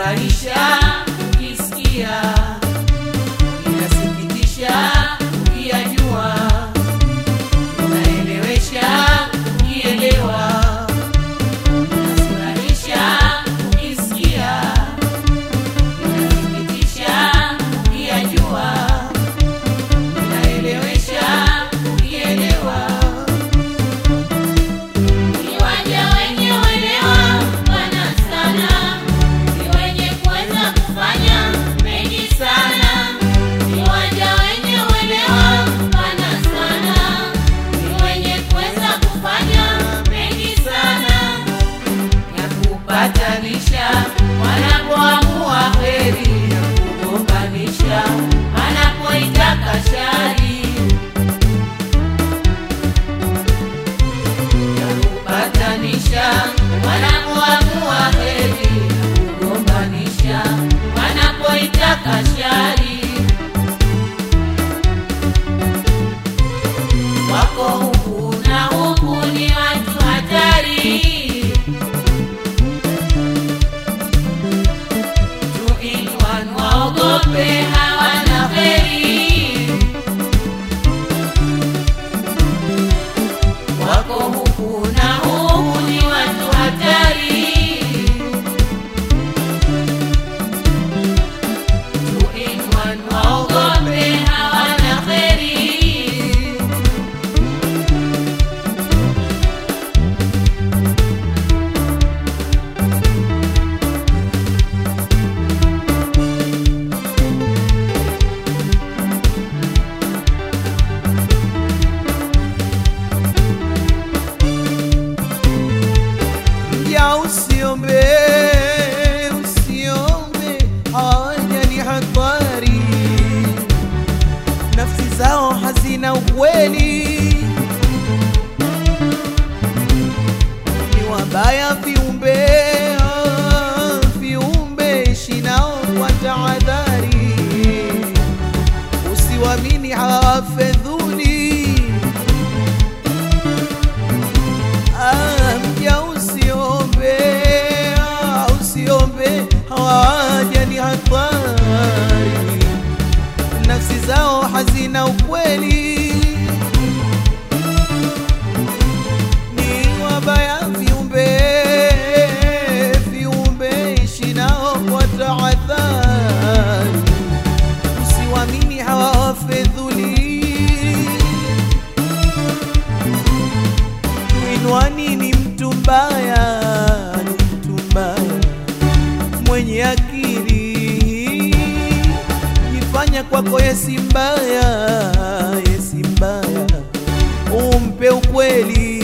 Inafurahisha ukisikia, inasikitisha ukiyajua, inaelewesha ukielewa. Inafurahisha ukisikia, inasikitisha ukiyajua, inaelewesha ukielewa. Viwanja wenye uelewa pana sana, ni wenye kuweza kufanya mengi sana. Viwanja wenye uelewa pana sana, ni wenye kuweza kufanya mengi sana. ya kupatanisha wanapoamua heri ya kugombanisha wanapoitaka shari ya kupatanisha wanapoamua heri ya kugombanisha wanapoitaka shari wako huku na huku ni watu hatari Two-in-one waogope hawana heri wako huku na huku ni watu hatari Two-in-one waogope hawana heri ya usiombe usiombe haya ni hatari nafsi zao hazina ukweli ni wabaya viumbe ah, viumbe ishi nao kwa tahadhari usiwamini hawafedhuli Ah, mja usiombe, ah, usiombe, hawaja ni hatari, nafsi zao hazina ukweli, ni wabaya viumbe, viumbe ishi nao kwa tahadhari, usiwamini hawafedhuli Inwani ni mtu mbaya, ni mtu mbaya mwenye akili, jifanya kwako yesi mbaya, yesi mbaya, umpe ukweli.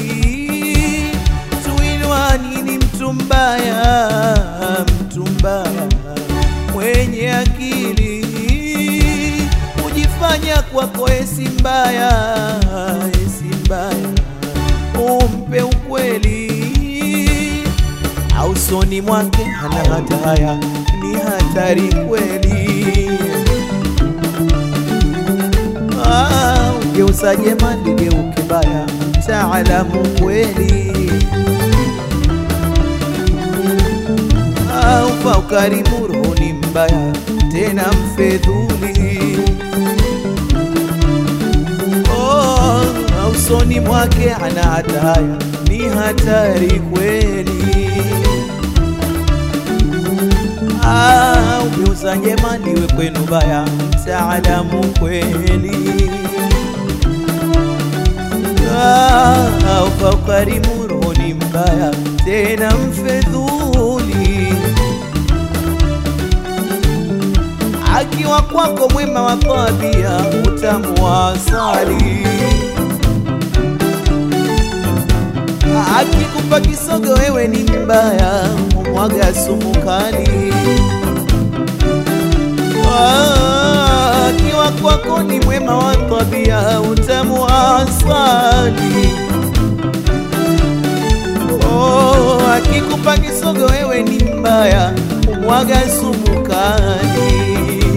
Tuinwani ni mtu mbaya, mtu mbaya mwenye akili, kujifanya kwako yesi mbaya, yesi mbaya umpe ukweli, au soni mwake hana hataya, ni hatari kweli. Ah, ugeuza jema ligeuke baya, taalamu kweli. Ah, ufa ukarimu roho ni mbaya, tena mfedhuli Oh, usoni mwake ana hataya, ni hatari kweli. Ah, ugeuza njema liwe kwenu baya, mtaalamu kweli. Ah, ufa ukarimu roho ni mbaya, tena mfedhuli akiwa kwako mwema wa tabia, utamu wa asali. Akikupa kisogo wewe ni mbaya, umwaga sumu kali. Ah, Akiwa kwako ni mwema wa tabia, utamu wa asali. Oh, akikupa kisogo wewe ni mbaya, umwaga sumu kali.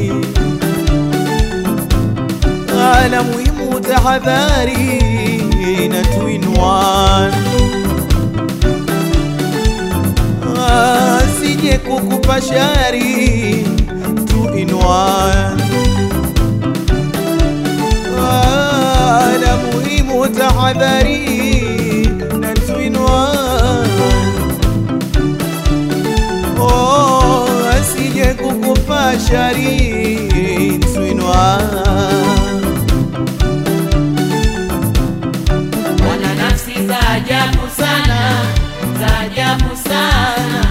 Ala muhimu tahadhari na twin one. Ah, si asije kukupa shari two in one. Ah, la muhimu tahadhari na two in one. Oh, asije kukupa shari two in one. wana nafsi za ajabu sana za ajabu sana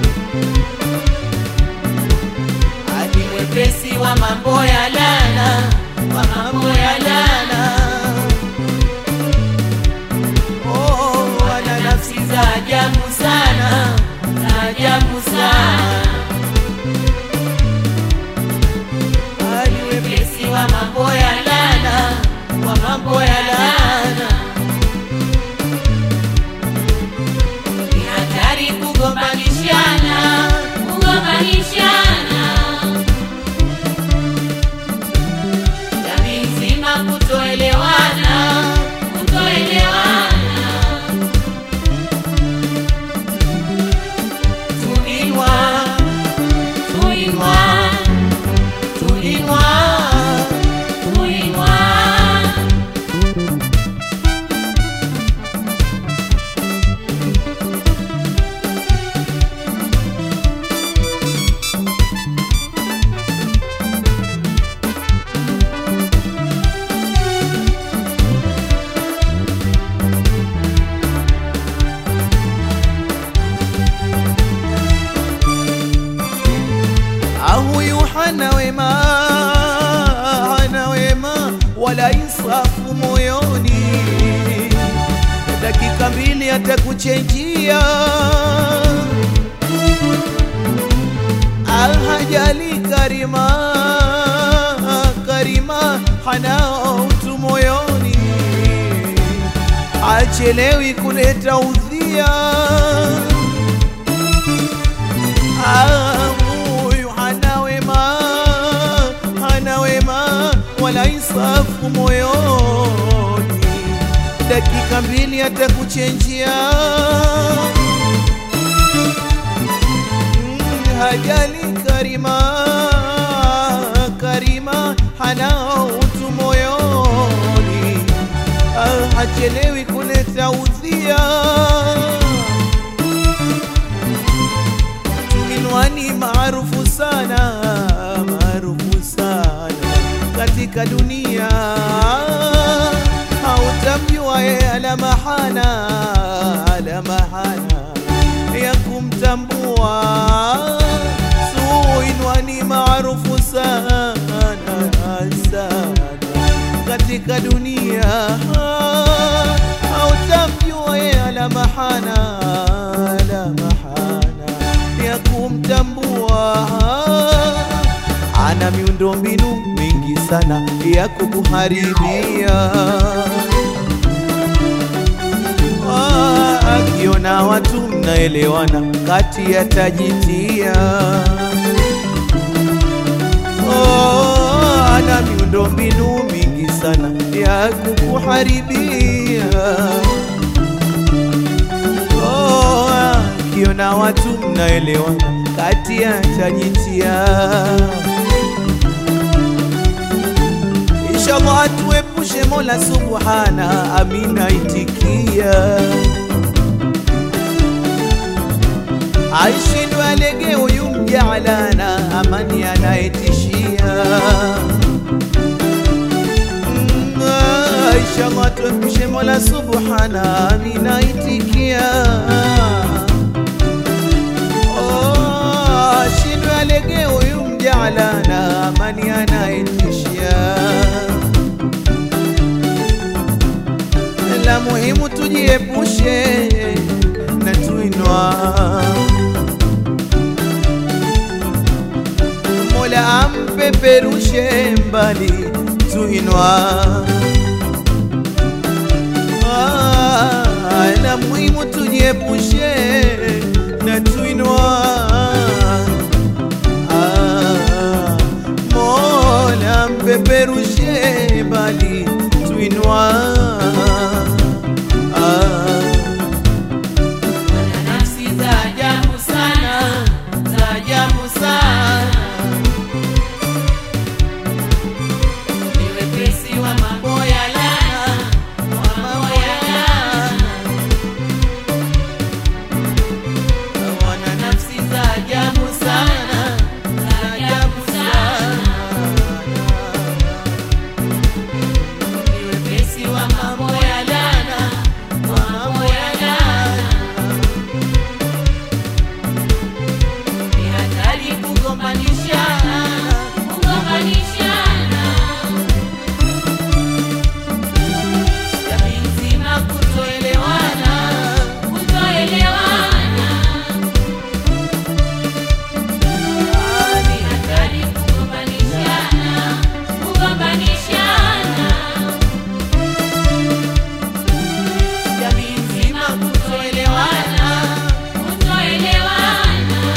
hadi mwepesi wa mambo ya lana wa mambo ya lana Oh, wana nafsi za ajabu sana za ajabu sana hadi mwepesi wa mambo ya lana wa mambo ya lana ni hatari kugombanishana kugombanishana jamii nzima kutoelewana kutoelewana tuinwa tuinwa tuinwa tuinwa Ah, huyu hana wema, hana wema wala insafu moyoni, dakika mbili atakuchenjia. Ah, hajali karima, karima hana utu moyoni, achelewi kuleta udhia Ah, huyu hana wema, hana wema wala insafu moyoni, dakika mbili atakuchenjia. Mm, Hajali karima, karima hana utu moyoni, ah, hachelewi kuleta udhia Tuminwani maarufu sana, maarufu sana katika dunia, hautamjua ye ala mahana, ala mahana ya kumtambua. Suinwani maarufu sana sana katika dunia, hautamjua ye ala mahana, ala mahana ya kumtambua. Ana miundo mbinu mingi sana ya kukuharibia. Ah, Akiona watu mnaelewana, kati yatajitia. Oh, ana miundo mbinu mingi sana ya kukuharibia. Oh, akiona watu mnaelewana, kati yatajitia. Inshallah atuepushe Mola Subhana, amina itikia. Aishindwe alege huyu mjaalana, amani anayetishia. Mm, ah, Inshallah tuepushe Mola Subhana, amina itikia. Oh, ashindwe alege huyu mjaalana, amani anayetishia. la muhimu tujiepushe na tuinwa. Mola ampeperushe mbali tuinwa. Ah, la muhimu tujiepushe na tuinwa. Ah, Mola mpeperushe mbali tuinwa. Ah, Wana nafsi za ajabu sana sana ni wepesi wa mambo ya laana, wa mambo ya laana. wana nafsi za ajabu sana za ajabu sana Ni wepesi wa mambo ya laana, wa mambo ya laana. Ni hatari kugombanishana, kugombanishana. Jamii nzima kutoelewana, kutoelewana. Ni hatari kugombanishana, kugombanishana. Jamii nzima kutoelewana, kutoelewana.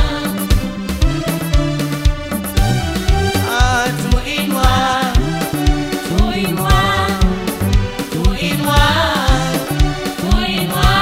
Ah, tuinwa Tuinua, tuinua, tuinua.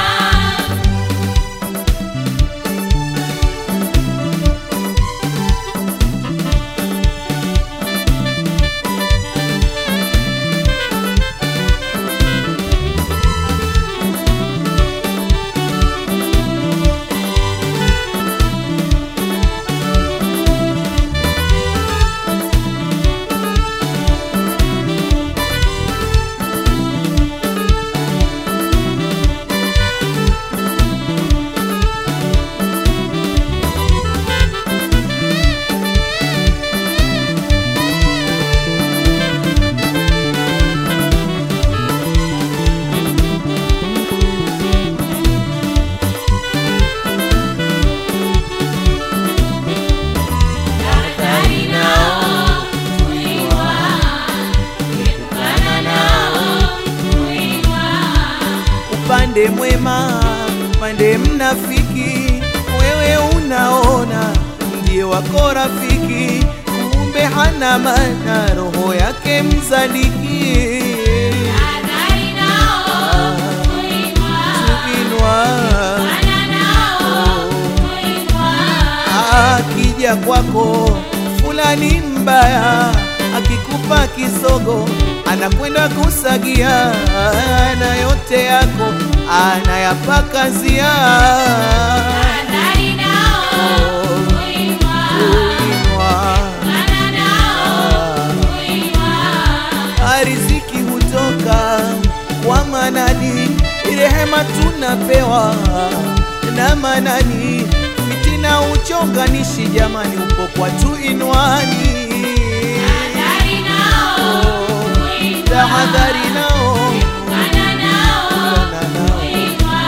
Tahadhari nao, tuinua. Epukana nao, tuinua. upande mwema upande mnafiki wewe unaona ndiye wako rafiki kumbe hana maana roho yake mzaliki Tahadhari nao, tuinua. tuinwa Epukana nao, tuinua. akija kwako fulani mbaya akikupa kisogo anakwenda kusagia na yote yako anayapakazia Tahadhari nao, tuinua. Tuinwa. Epukana nao, tuinua. riziki hutoka kwa manani, rehema tunapewa na manani, fitina uchonganishi jamani, upo kwa tu inwani. Tahadhari nao, tuinua. Tahadhari nao Epukana nao, Epukana nao. tuinua.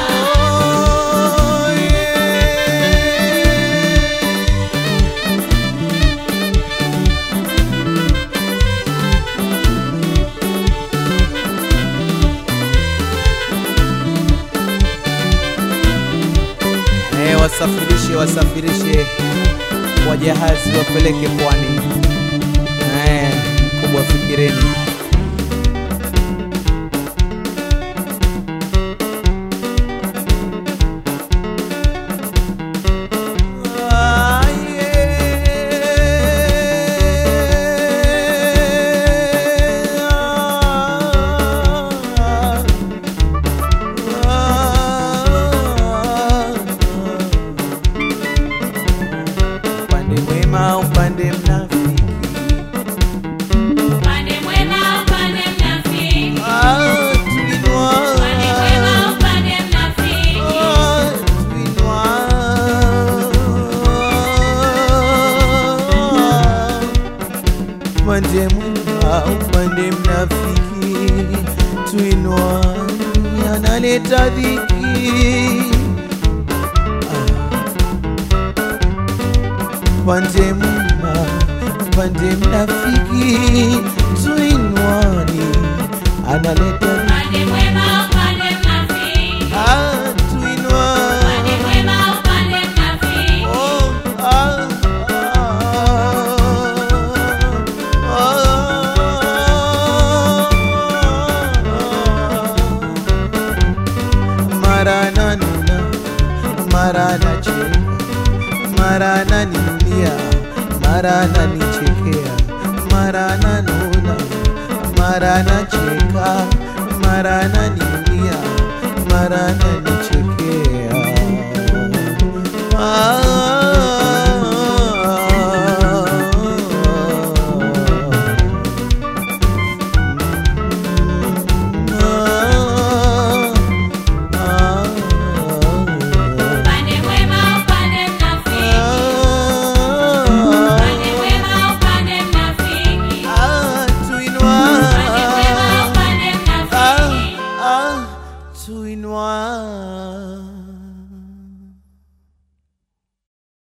Oh, yeah. Eh, wasafirishe wasafirishe kwa jahazi wapeleke pwani. Eh, kubwa fikireni. Ah, yeah. Upande mwema, upande mnafiki. Upande mwema, upande mnafiki. Ah, tuinua. Upande mwema, upande mnafiki. Ah, tuinua. Upande mwema, upande mnafiki. Tuinua, analeta dhiki. pande mwema, pande mnafiki, tuinwani analeta Upande mwema, upande mnafiki. ah, tuinwa Upande mwema, upande mnafiki. oh, ah, ah, ah, mara nanuna mara nacheka mara nanilia mara ananichekea, mara ananuna, mara anacheka, mara ananiulia, mara ananichekea. Upande mwema, upande mnafiki. Upande mwema, upande mnafiki. Upande mwema, upande mnafiki. tuinwa